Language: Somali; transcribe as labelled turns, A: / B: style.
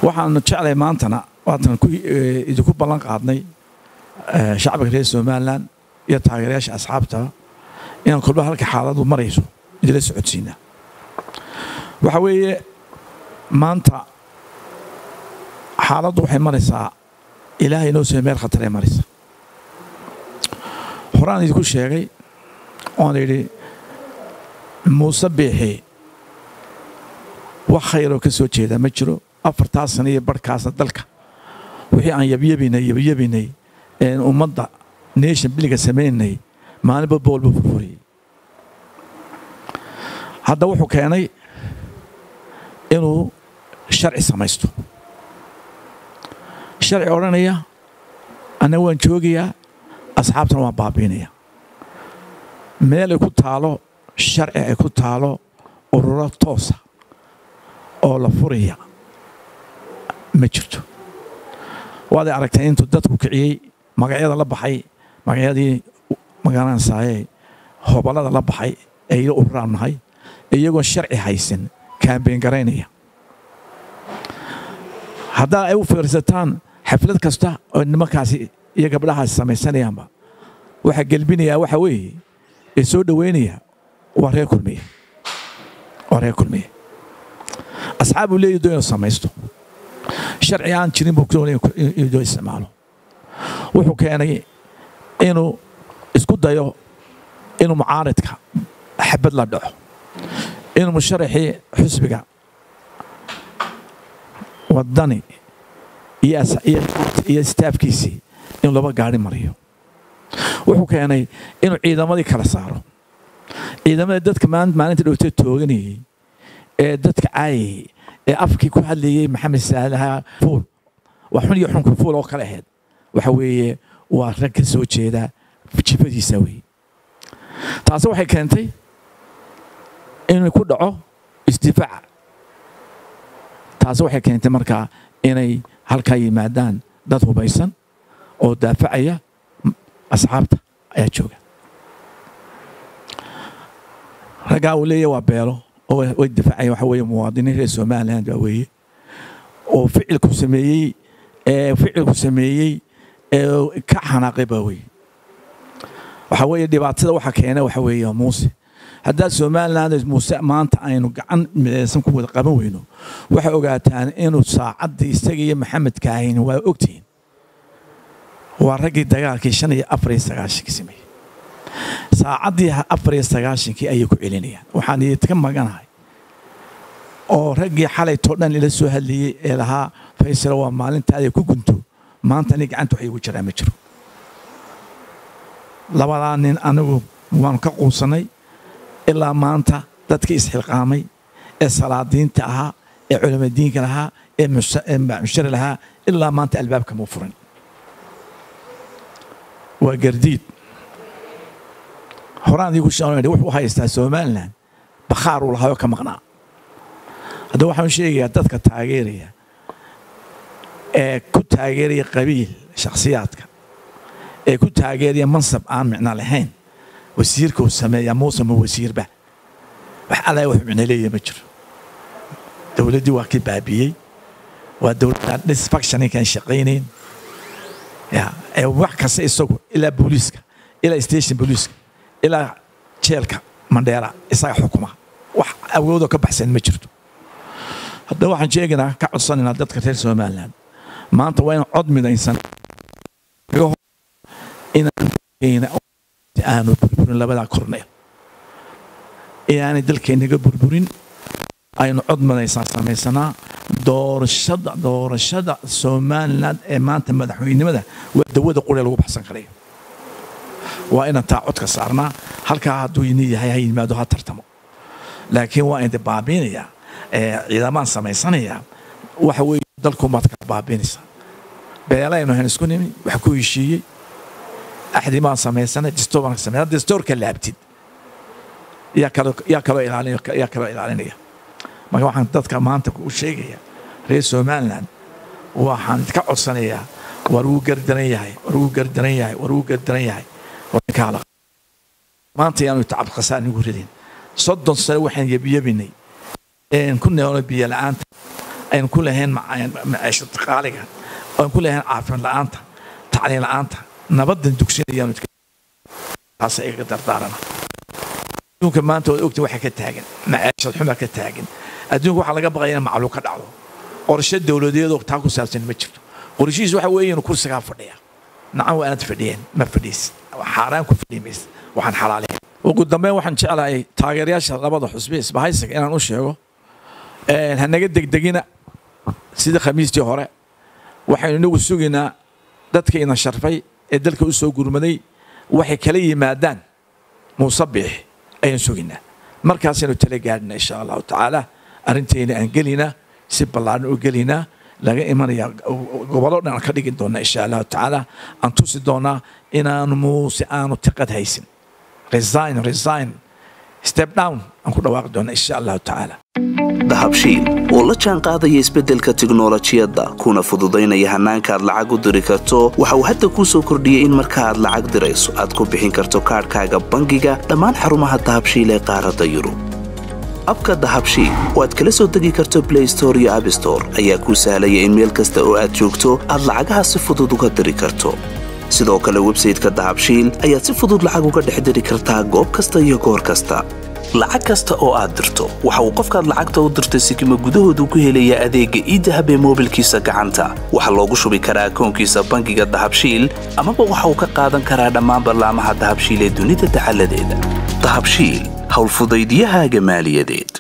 A: waxaanu jeclay maantana waatan idinku ballan qaadnay shacbiga reer somalilan iyo taageerayaasha asxaabta inaan kolba halka xaaladu marayso idila socodsiinaa waxa weeye maanta xaaladdu waxay maraysaa ilaahay noo soo meel khataree maraysa horaan idinku sheegay oon idhi muuse biixi wax khayroo ka soo jeedaa ma jiro afartaa sana iyo barhkaasna dalka wixii aan yabyabinay yabyabinay een ummadda nation biliga samaynay maalinba boolba furfuriyey hadda wuxuu keenay inuu sharci samaysto sharci odhanaya anna waan joogayaa asxaabtana waan baabiinaya meel ay ku taalo sharci ay ku taalo ururo toosa oo la furaya ma jirto waaday aragtay intuu dadku kiciyey magacyada la baxay magacyadii magaranaysaayee hoballada la baxay ee ila ururaan nahay iyagoon sharci haysan kaambeen garaynaya haddaa ay u fiirsataan xaflad kasta oo nimankaasi iyo gabdhahaasi samaysanayaanba waxaa gelbinayaa waxa weeye ee soo dhoweynaya waa reer kulmiye waa reer kulmiye asxaab uu leeyahy doo inuu samaysto sharci aan jirin buu doonaya inuu doo isticmaalo wuxuu keenay inuu isku dayo inuu mucaaridka xabad la dhaco inuu musharaxii xusbiga waddani iyo staafkiisii inuu laba gaari mariyo wuxuu keenay inuu ciidamadii kala saaro ciidamada dadka maalinta dhowtee tooganayey ee dadka caayayey ee afkii ku hadlayey maxamed saalaha fuul waa xun iyo xunka fuul oo kale ahayd waxa weeye waa rag ka soo jeeda jifadiisa weeye taasi waxay keentay inuu ku dhaco isdifaaca taasi waxay keentay markaa inay halkaa yimaadaan dad hubaysan oo daafacaya asxaabta ayaa jooga raggaa uu leeyahy waa beelo oo way difaacaya waxa weeye muwaadiniin reer somaliland baa weeye oo ficilku sameeyey ee ficilku sameeyey ee ka xanaaqay baa weeye waxa weeye dhibaatada waxa keena waxa weeye muuse haddaad somaliland muuse maanta aynu gacan midaysan ku wada qaban weyno waxay ogaataan inuu saacaddii isaga iyo maxamed kaahin waa ogtihiin waa raggii dagaalkii shan iyo afar iyo sagaashankii sameeyey saacaddii afar iyo sagaashankii ayay ku celinayaan waxaan idinka maganahay oo raggii xalaytoo dhan ila soo hadlayey ee lahaa faysalo waa maalintaada ku gunto maanta ani gacanta wax iigu jiraa ma jiro labadaa nin anigu waanu ka quusanay ilaa maanta dadkii isxilqaamay ee salaadiinta ahaa ee culamadiinka lahaa ee mushari lahaa ilaa maanta albaabka muu furan waa gardiid horaan iigu shan wuxuu haystaa somalilan bakhaar uu lahaayoo ka maqnaa haddaba waxaan sheegayaa dadka taageeraya ee ku taageeraya qabiil shakhsiyaadka ee ku taageeraya mansab aan micno lahayn wasiirka uu sameeyaa muuse ma wasiirba wax alla wax micno leeyahy ma jiro dowladdii waa kii baabiyey waa dowladda disfactioninkaan shaqaynayn ya ee wax kasta isagu ilaa booliiska ilaa station booliiska ilaa jeelka mandheera isaga xukuma wax awoodoo ka baxsan ma jirto haddaba waxaan sheegaynaa ka codsanaynaa dadka reer somaliland maanta waa in cod midaysan aanu burburin labadaa korneel inaanay dalkeennaga burburin aynu cod madaysaan samaysanaa doorashada doorashada somaliland ee maanta madaxweynenimada waa dawada quree lagu baxsan karayo waa inaan taa codka saarnaa halkaa hadduu ini yahay ha yimaado ha tartamo laakiin waa indi baabiinayaa ciidamaan samaysanayaa waxa weeye dalkumaad kala baabiinaysaa beelaynu hayn isku nimi wax ku heshiiyey axdi baan samaysanay distoor baan samay distoorka laabtid yaa kaloo yaa kaloo ilaalin yaa kaloo ilaalinaya marka waxaan dadka maanta u sheegaya reer somaliland waxaan ka codsanayaa war wuu gardaran yahay war wuu gardaran yahay war wuu gardaran yahay kaala maanta yaanu tacab khasaan igu ridin soddon sano waxaan yebiyebinay een ku neelno biyo la'aanta aynu ku lahayn maciisho qaaliga aynu ku lahayn caafimaad la'aanta tacliin la'aanta nabadan dugsinayaanu taasa iga dardaarana adduunka maanta waad ogtiin waxa ka taagan maciishad xuma ka taagan adduunka waxaa laga baqaya in macluul ka dhacdo qorshe dowladeedoo taa ku saabsan ma jirto qorshihiis waxa weeye inuu kursigaa fadhiya nacan waa aanad fadhiyeen ma fadhiis xaaraan ku fadhiyi maysa waxaan xalaalayn ugu dambeyn waxaan jeclahay taageerayaasha labada xusbi isbahaysiga inaan u sheego hanaga degdegina sida khamiistii hore waxaynu inagu sugaynaa dadka ina sharfay ee dalka u soo gurmaday waxay kala yimaadaan muusabix ayaan sugaynaa markaasaynu tala gaadhina insha allahu tacaala arrintayna aan gelinaa si ballaaran u gelinaa laga imanaya gobollo dhan aan ka dhigi doona insha allahu tacaala aan tusi doonaa inaanu muuse aanu tiqad haysin resign resign step down aan ku dhawaaqi doona insha allahu tacaala
B: dahabshiil oo la jaan qaadaya isbeddelka tiknolojiyadda kuna fududaynaya hannaanka aad lacag u diri karto waxa uu hadda kuu soo kordhiyey in marka aad lacag dirayso aad ku bixin karto kaadhkaaga bangiga dhammaan xarumaha dahabshiil ee qaaradda yurub abka dahabshiil oo aad kala soo degi karto blay store iyo abstore ayaa kuu sahlaya in meel kasta oo aad joogto aad lacagaha si fudud uga diri karto sidoo kale websayteka dahabshiil ayaad si fudud lacag uga dhex diri kartaa goob kasta iyo goor kasta lacag kasta oo aad dirto waxa uu qofkaad lacagta u dirtay sikima gudahoodu ku helayaa adeegga iidahab ee moobilkiisa gacanta waxaa loogu shubi karaa akoonkiisa bangiga dahabshiil amaba waxa uu ka qaadan karaa dhammaan ballaamaha dahabshiil ee dunida dacaladeeda dahabshiil howlfudaydiyahaaga maaliyadeed